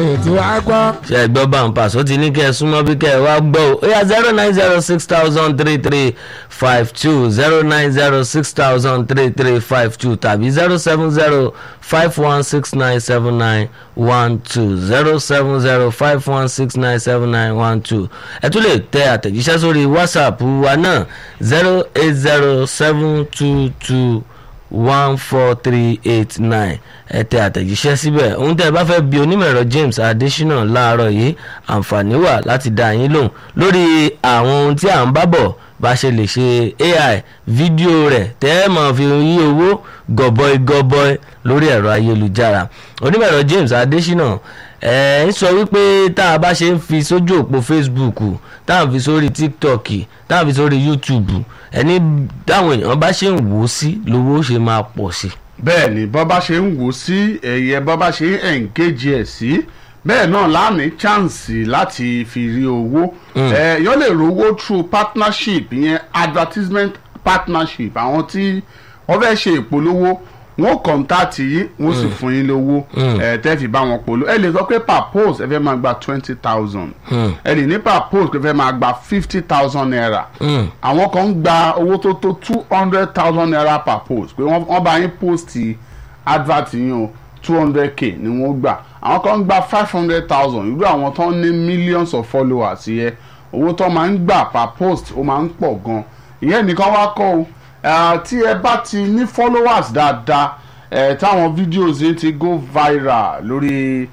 ètò àgbọ̀. ṣe ẹ gbọ́ bàǹpàṣọ ti ní kẹ́ ẹ súnmọ́ bí kẹ́ ẹ wá gbọ́ o ó yá zero nine zero six thousand three three five two zero nine zero six thousand three three five two tàbí zero seven zero five one six nine seven nine one two zero seven zero five one six nine seven nine one two ẹ tún lè tẹ àtẹ̀jíṣẹ́ sórí whatsapp wa náà zero eight zero seven two two one four three eight nine ẹ tẹ àtẹ̀jíṣẹ́ síbẹ̀ ohun tẹ́ ẹ bá fẹ́ bi onímọ̀ẹ̀rọ James Adésínà láàárọ̀ yìí àǹfààní wà láti dá yín lóhùn lórí àwọn ohun tí à ń bá bọ̀ bá ṣe lè ṣe AI fídíò rẹ̀ tẹ́ ẹ máa fi yí owó gọbọi gọbọi lórí ẹ̀rọ ayélujára onímọ̀ẹ̀rọ James Adésínà ẹ ń sọ wípé tá a bá ṣe ń fi sójú òpó Facebook tá a fi sórí TikTok tá a fi sórí YouTube ẹni táwọn èèyàn bá ṣe ń wò ó sí lówó ṣe máa pọ̀ sí. bẹ́ẹ̀ ni bọ́ bá ṣe ń wò ó sí ẹ̀yẹ bọ́ bá ṣe ń engage ẹ̀ sí bẹ́ẹ̀ náà láàmì chance láti fi rí owó ẹ̀ yọ lè rówó through partnership ìyẹn advertisement partnership àwọn tí wọ́n fẹ́ ṣe ìpolówó wọ́n kọ̀ǹtàtì yìí wọ́n sì fún yín lówó ẹ̀ tẹ́ fi bá wọn polówó ẹ lè sọ pé per post ẹ fẹ́ máa gba twenty thousand ẹ lè ní per post ẹ fẹ́ máa gba fifty thousand naira àwọn kan ń gba owó tó tó two hundred thousand naira per post pé wọ́n bá yín post advert yín o two hundred k ni wọ́n gbà àwọn kan ń gba five hundred thousand irú àwọn tó ń ní millions of followers yẹ owó tó máa ń gbà per post ó máa ń pọ̀ gan ìyẹn nìkan wá kọ́ o tí ẹ bá ti ní followers dáadáa ẹ táwọn videos yìí ti go viral lórí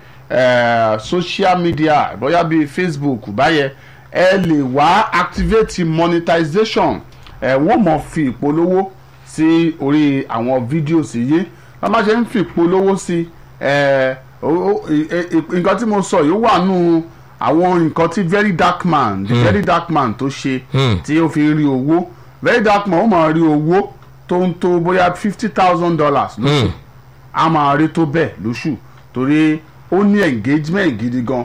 ẹ social media bóyá bíi Facebook báyẹn ẹ lè wá activate monetization ẹ wọ́n mọ̀ fi ìpolówó sí orí àwọn videos yìí wọ́n bá ṣe ń fi ìpolówó sí ẹ nǹkan tí mo sọ yìí wà nù àwọn nǹkan tí very dark man the very dark man tó ṣe tí ó fi rí owó very dark man ó máa rí owó tó ń tó bóyá fifty thousand dollars lóṣù a máa rí tó bẹ́ẹ̀ lóṣù torí ó ní engagement gidi gan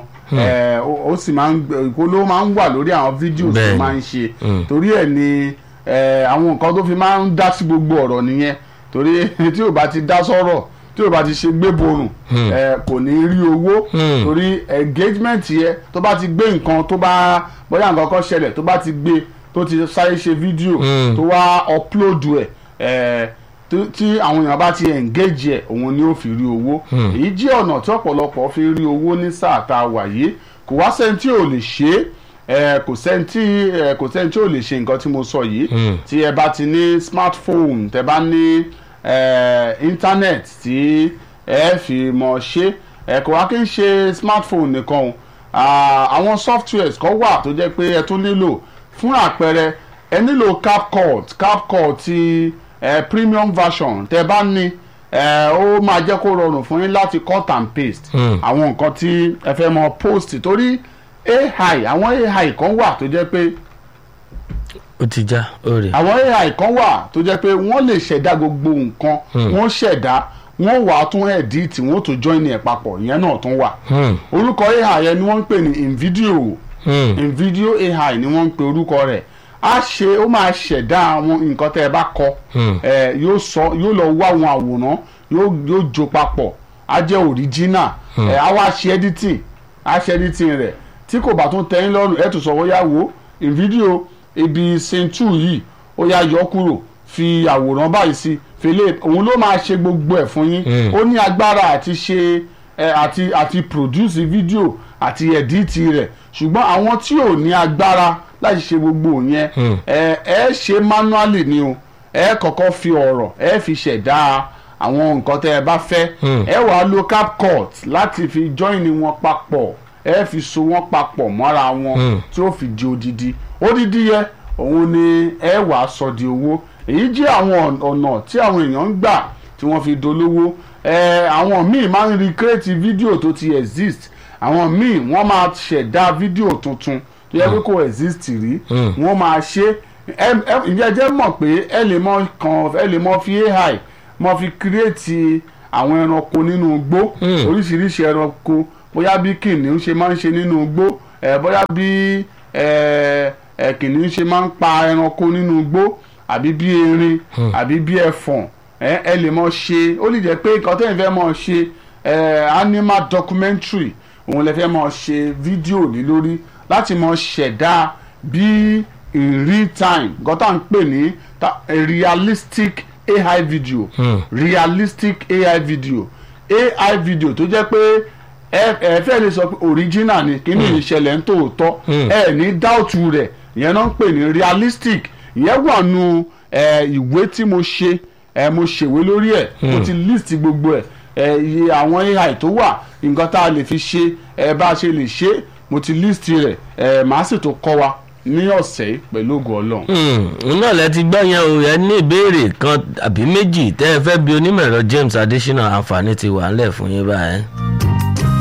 ó sì máa ń ìpolówó máa ń wà lórí àwọn videos tó máa ń ṣe torí ẹ̀ ni àwọn nǹkan tó fi máa ń dá sí gbogbo ọ̀rọ̀ nìyẹn torí tí ò bá ti dá sọ̀rọ̀ tí ò bá ti ṣe gbé borùn kò ní rí owó torí engagement yẹ tó bá ti gbé nǹkan tó bá bóyá nǹkan kan ṣẹlẹ̀ tó bá ti gbé tó ti sáré ṣe fídíò tó wá upload ẹ̀ tí àwọn èèyàn bá ti engage ẹ̀ òun ni ó fi rí owó èyí jẹ́ ọ̀nà tí ọ̀pọ̀lọpọ̀ fi rí owó ní sáà tá a wà yìí kò wá sẹ́ni tí ò lè ṣe é kò sẹ́ni tí kò sẹ́ni tí ò lè ṣe nǹkan tí mo sọ yìí tí ẹ bá ti ní smartphone tẹ bá ní internet tí ẹ fi mọ̀ ṣe kò wá kí n ṣe smartphone nìkan o àwọn softwares kan wà tó jẹ́ pé ẹ tún nílò fún àpẹẹrẹ ẹ nílò CapCut CapCut ti eh, premium version tẹ bá ní ó máa jẹ́ kó rọrùn fún yín láti cut and paste àwọn nǹkan tí ẹ fẹ́ mọ post torí AI àwọn AI kan wà tó jẹ́ pé ó ti já ó rè. àwọn AI kan wà tó jẹ́ pé wọ́n lè ṣẹ̀dá gbogbo nǹkan wọ́n ṣẹ̀dá wọ́n wà á tún edit wọ́n tún join ẹ̀ papọ̀ ìyẹn náà tún wà orúkọ AI yẹn ni wọ́n ń pè ní InVideo InVideo AI ni wọ́n ń pè orúkọ rẹ̀ a ṣe ó máa ṣẹ̀dá àwọn nǹkan tẹ́ ẹ bá kọ ẹ yóò sọ yóò lọ wá àwọn àwòrán yóò yóò jó papọ̀ á jẹ́ original ẹ á wá ṣe editing á ṣe editing rẹ̀ tí kò bá tún tẹ́yìn lọ́rùn ẹ̀ tún sọ wọ́n yá wo in video ibi sentu yìí ó yá yọ kúrò fi àwòrán báyìí sí fèlè òun ló máa ṣe gbogbo ẹ̀ fún yín ó ní agbára àti ṣe ẹ àti àti produce video àti edit rẹ̀ ṣùgbọ́n àwọn tí ò ní agbára láti ṣe gbogbo yẹn ẹ ẹ ṣe manually ni o ẹ kọ́kọ́ fi ọ̀rọ̀ ẹ fi ṣẹ̀dá àwọn nǹkan tẹ́ ẹ bá fẹ́ ẹ wàá lo CapCut láti fi join wọn papọ̀ ẹ fi so wọn papọ̀ mọ́ra wọn tí ó fi di odidi odidi yẹ òun ni ẹ wàá sọ di owó èyí jẹ́ àwọn ọ̀nà tí àwọn èèyàn ń gbà tí wọ́n fi dolówó ẹ àwọn míì máa ń recreate fídíò tó ti exist àwọn míì wọ́n máa ṣẹ̀dá fídíò tuntun tó yẹ pé kò exist rí wọ́n máa ṣe ìyẹn jẹ́ mọ̀ pé ẹ lè mọ kàn ẹ lè mọ fi AI mọ fi create àwọn ẹranko nínú igbó oríṣiríṣi ẹranko bóyá bí kìnìún ṣe máa ń ṣe nínú igbó bóyá bí kìnìún ṣe máa ń pa ẹranko nínú igbó àbí bí erin àbí bí ẹfọ̀n ẹ lè mọ ṣe ó lè jẹ́ pé nǹkan tẹ́yìn fẹ́ mọ ṣe animal documentary òun lè fẹ́ mọ ṣe fídíò ní lórí láti mọ ṣẹ̀dá bí in real time gọ́tà ń pè ní ta- realistic AI video realistic AI video AI video tó jẹ́ pé ẹ ẹ fẹ́ lè sọ pé original ni kíní ìṣẹ̀lẹ̀ ń tòótọ́ ẹ ní dáùtù rẹ̀ ìyẹn náà ń pè ní realistic ìyẹn wà nù ẹ ìwé tí mo ṣe ẹ mo ṣèwé lórí ẹ mo ti list gbogbo ẹ ẹ iye àwọn AI tó wà nǹkan tá a lè fi ṣe ẹ bá a ṣe lè ṣe mo ti list rẹ̀ ẹ màá sì tó kọ́ wa ní ọ̀sẹ̀ yìí pẹ̀lú ògo Ọlọ́run. òun náà lẹ ti gbọ́ yẹn o ẹ ní ìbéèrè kan àbí méjì tẹ́ ẹ fẹ́ bi onímọ̀ ẹ̀rọ James Adésínà àǹfààní ti wà ńlẹ̀ fún yín báyẹn.